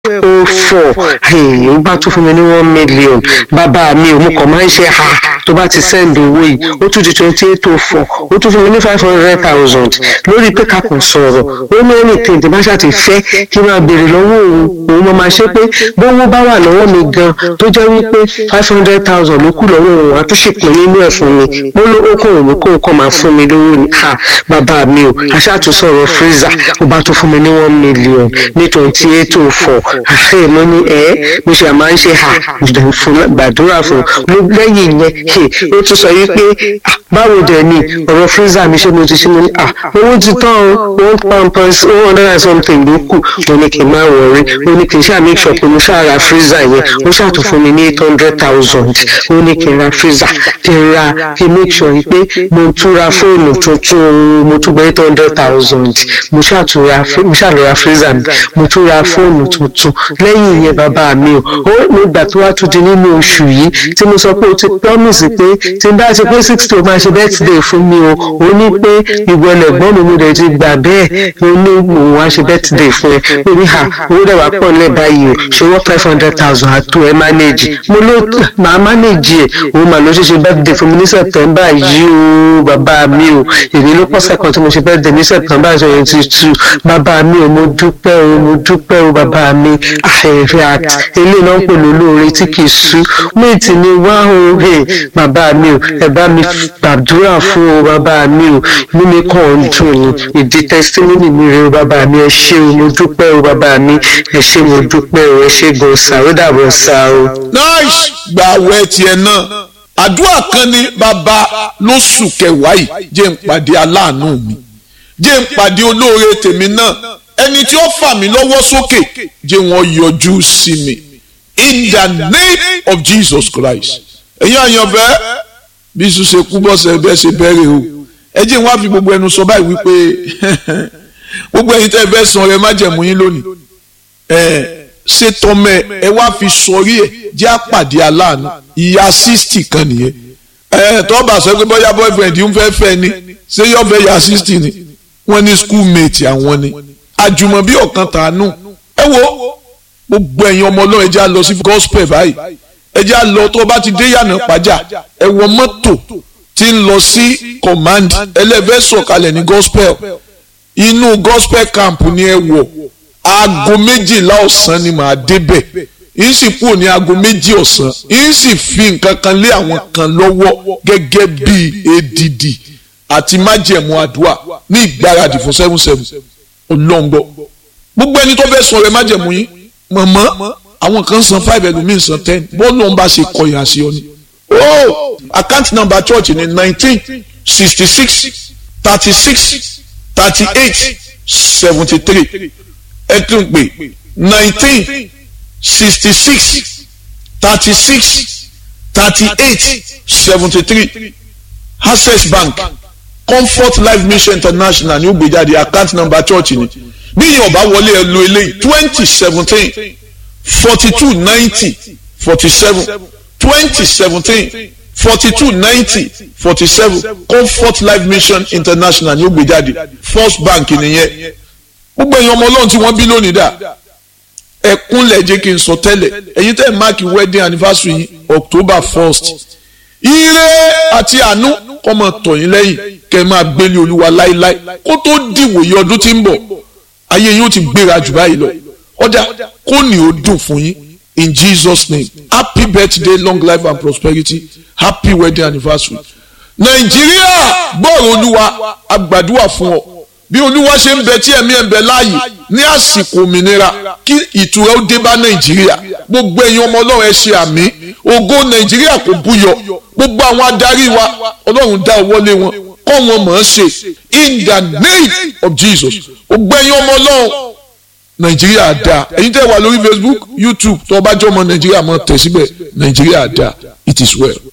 ó fọ̀ ó bá tún fún mi ní one million bàbá mi ò mú kàn máa ń ṣe ha tó bá ti send owó yìí ó tún di twenty eight oh four ó tún fún mi ní five hundred thousand lórí pé ká kàn sọ̀rọ̀ ó ní anything tí bá ṣáà ti fẹ́ kí n máa béèrè lọ́wọ́ òun òun mo máa ṣe pé bówó bá wà lọ́wọ́ mi gan tó jẹ́ wípé five hundred thousand ló kù lọ́wọ́ òun àti ṣèpín nínú ẹ̀ fún mi ó ló ó kàn òun kó kàn máa fún mi lówó ni ha bàbá mi ò aṣáàtúnṣọ̀rọ̀ freezer ó bá tún fún mi ní one million ní twenty eight oh four àṣẹ mo ní ẹ mo ṣe máa ń ṣe ha fún gbàdúrà fún mo lẹ́yìn yẹn ó tún sọ wípé báwo dẹ̀ ni ọ̀rọ̀ freezer mi ṣe mo ti ṣe mo ní à owó ti tán o one pound per one hundred and something ló kù mo ní kí n máa wọrí ó ní kí n ṣáà make sure pé mo ṣáà ra freezer yẹn ó ṣáà tún fún mi ní eight hundred thousand ó ní kí n ra freezer kí n ra kí n make sure pé mo tún ra fóònù tuntun mo tún gba eight hundred thousand mo ṣáà tún ra mo ṣáà lọ ra freezer mi mo tún ra fóònù tuntun lẹ́yìn yẹn bàbá mi o ó nígbà tó wá tún di nínú oṣù yìí tí mo sọ pé o ti promise pé tí n bá ti pé sixty o máa ṣe birthday fún mi o ó ní pé ìwọlẹ̀ gbọ́n mi mo lè ti gbà bẹ́ẹ̀ ó ní òun wá ṣe birthday fún ẹ ó ní ha owó dẹ̀ wá pọ̀ nílẹ̀ báyìí o ṣe wọ́n five hundred thousand àtò ẹ manage mo ló máa manage ẹ̀ òun mà ló ṣe ṣe birthday fún mi ní september yìí o bàbá mi o èmi ló pọ̀sẹ̀ kan tí mo ṣe birthday ní september twenty two bàbá mi o mo dúpẹ́ o mo dúpẹ́ o bàbá mi àfẹ́fẹ́ àti eléyìí náà ń pè lólóore tí kì í sú méjì ni wá o bàbá mi o ẹ bá mi gbàdúrà fún o bàbá mi o inú mi kàn ń dùn ni ìdí testimony mi rè o bàbá mi ẹ ṣé o mo dúpẹ́ o bàbá mi ẹ ṣé mo dúpẹ́ o ẹ ṣé gan sa ó dàbọ̀ sa o. nice gba àwẹ̀ tiẹ̀ náà àdúrà kan ní bàbá lóṣù kẹwàá yìí jẹ́ ń pàdé aláàánú mi jẹ́ ń pàdé olóore tèmi náà ẹni tí ó fà mí lọ́wọ́ sókè jẹ́ wọ́n yọjú sí mi in the name of Jesus Christ ẹ̀yin àyànfẹ́ bí sùn ṣe kú bọ́sẹ̀ bẹ́ẹ̀ ṣe bẹ̀rẹ̀ o ẹ jẹ́ wọ́n á fi gbogbo ẹnu sọ báyìí wípé gbogbo ẹ̀yin tẹ́ ẹ fẹ́ san rẹ má jẹ̀mú yín lónìí ẹ ṣe tọmẹ ẹ wá fi sọrí ẹ jẹ́ àpàdé aláàánú ìyá sixty kan nìyẹn ẹ tọ́ba sọ pé bóyá boyfriend yìí ń fẹ́ fẹ́ ni ṣé yọ fẹ́ ya sixty ni wọ́n ní schoolmate àwọn ni àjùmọ̀bí ọ̀kan tàánú ẹ wo gbogbo ẹ̀yin ọmọ ọlọ́run ẹ jẹ́ á lọ sí gospel báyìí ẹ jẹ́ á lọ tó o bá ti dé yànnà pàjá ẹ wọ mọ́tò tí ń lọ sí command ẹlẹ́fẹ́ sọ̀kalẹ̀ ní gospel inú gospel camp ni ẹ wọ̀ aago méjìlá ọ̀sán ni màá débẹ̀ yìí sì kúrò ní aago méjì ọ̀sán yìí sì fi nǹkan kan lé àwọn kan lọ́wọ́ gẹ́gẹ́ bíi èdìdì àti májẹ̀mú àdúrà ní ìgbáradì fún seven seven ọlọ́ngbọ́ gbogbo ẹni tó fẹ́ sọ rẹ májẹ̀mú yín mọ̀mọ́ àwọn kan san five ẹlòmíín san ten bọ́ọ̀lù ọ̀nba ṣe kọyà sí ọ ni. oh account number church ni nineteen sixty six thirty six thirty eight seventy three ẹ tún pè nineteen sixty six thirty six thirty eight seventy three access bank comfort life mission international ní ó gbé jáde account number church ni bí yìí ọba wọlé ẹ lo eléyìí twenty seventeen forty two ninety forty seven twenty seventeen forty two ninety forty seven comfort life mission international ní ó gbé jáde first bank nìyẹn gbogbo èèyàn ọmọ ọlọ́run tí wọ́n bí lónìí dà ẹkúnlẹ̀ jẹ́ kí n sọ tẹ́lẹ̀ ẹ̀yin tẹ́ ẹ̀ máàkì wedding anniversary yìí october first ire àti àánú kọ́ máa tọ̀ yín lẹ́yìn kẹ́ ẹ máa gbélé olúwa láéláé kó tó dìwòye ọdún tí ń bọ̀ ayé yín ó ti gbéra jù báyìí lọ ọjà kó ní ó dùn fún yín in jesus name happy birthday long life and prosperity happy wedding anniversary nàìjíríà gbọ́rọ̀ olúwa agbàdúrà fún ọ bí olúwa ṣe ń bẹ tí ẹ̀mí ẹ̀ ń bẹ láàyè ní àsìkò òmìnira kí ìtura ó dé bá nàìjíríà gbogbo ẹ̀yin ọmọ ọlọ́run ẹ ṣe àmì ògo nàìjíríà kò búyọ gbogbo àwọn adarí wa ọlọ́run dá owó lé wọn kọ́ wọn mọ̀ ọ́n ṣe in the name of jesus gbogbo ẹ̀yin ọmọ ọlọ́run nàìjíríà dá ẹ̀yin tẹ́ wà lórí facebook youtube tó o bá jẹ́ ọmọ nàìjíríà mọ̀ tẹ̀ síbẹ̀ nàìjíríà dá it is well.